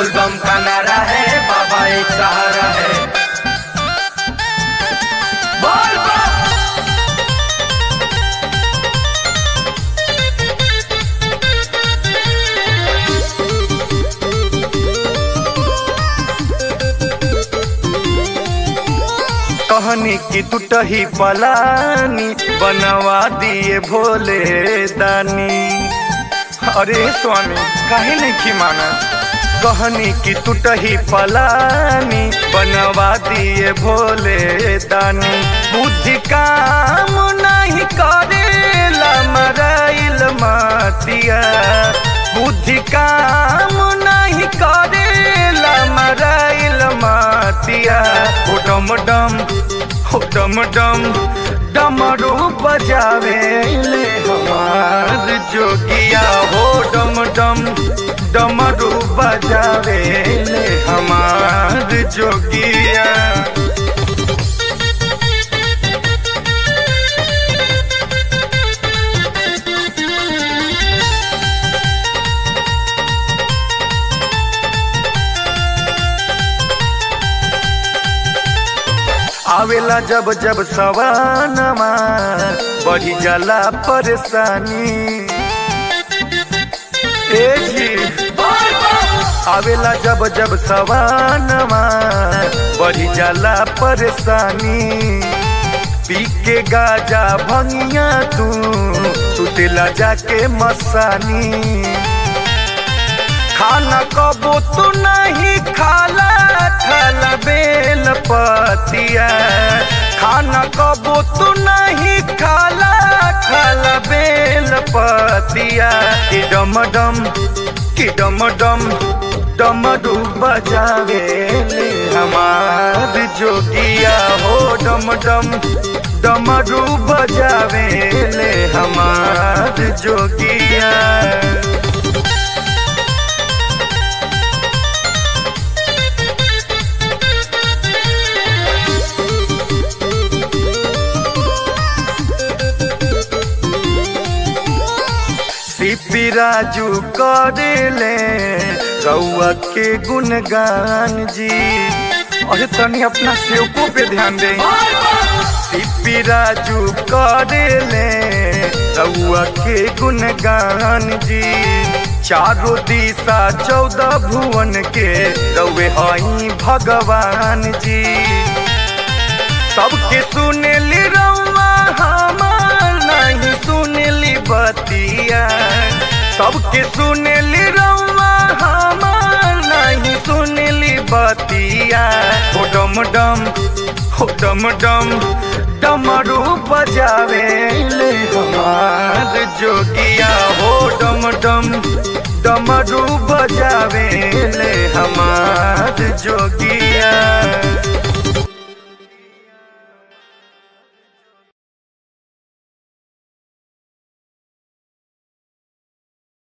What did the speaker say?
बोलबम का नारा है बाबा एक सहारा है बोल बम कहनी की टूटही पलानी बनवा दिए भोले दानी अरे स्वामी काहे नहीं की माना कहनी की टूटही पलानी बनवा दिए भोले दानी बुद्धि काम नहीं करेला मराइल मातिया बुद्धि काम नहीं करेला मराइल मातिया हो डम डम हो डम डम डमरू बजावे ले हमार जोगिया हो डम डम डमरू बजावे ले हमार जोगिया आवेला जब जब सवानमा बढ़ी जाला परेशानी ए जी आवेला जब जब सवानमा बढ़ी जाला परेशानी पी के गाजा भंगिया तू सुतेला जाके मसानी खाना कबो तू नहीं खाला खाला बेल पतिया खाना कबो तू नहीं खाला खाला बेल पतिया कि डम डम कि डम डम डमरू बजावे ले हमार जोगिया हो डम डम डमरू बजावे ले हमार जोगिया सिपी राजू करेले रउआ के गुणगान जी अरे तनी अपना सेवको पे ध्यान दे सिपी राजू करेले रउआ के गुणगान जी चारों दिशा चौदह भुवन के रउे हई भगवान जी सबके सुनेली रउआ हमार नहीं सुनेली बतिया सबके सुनेली रउआ हमार नहीं सुनेली बतिया हो डम डम हो डम डम डमरू बजावे ले हमार जोगिया हो डम डम डमरू बजावे ले हमार जोगिया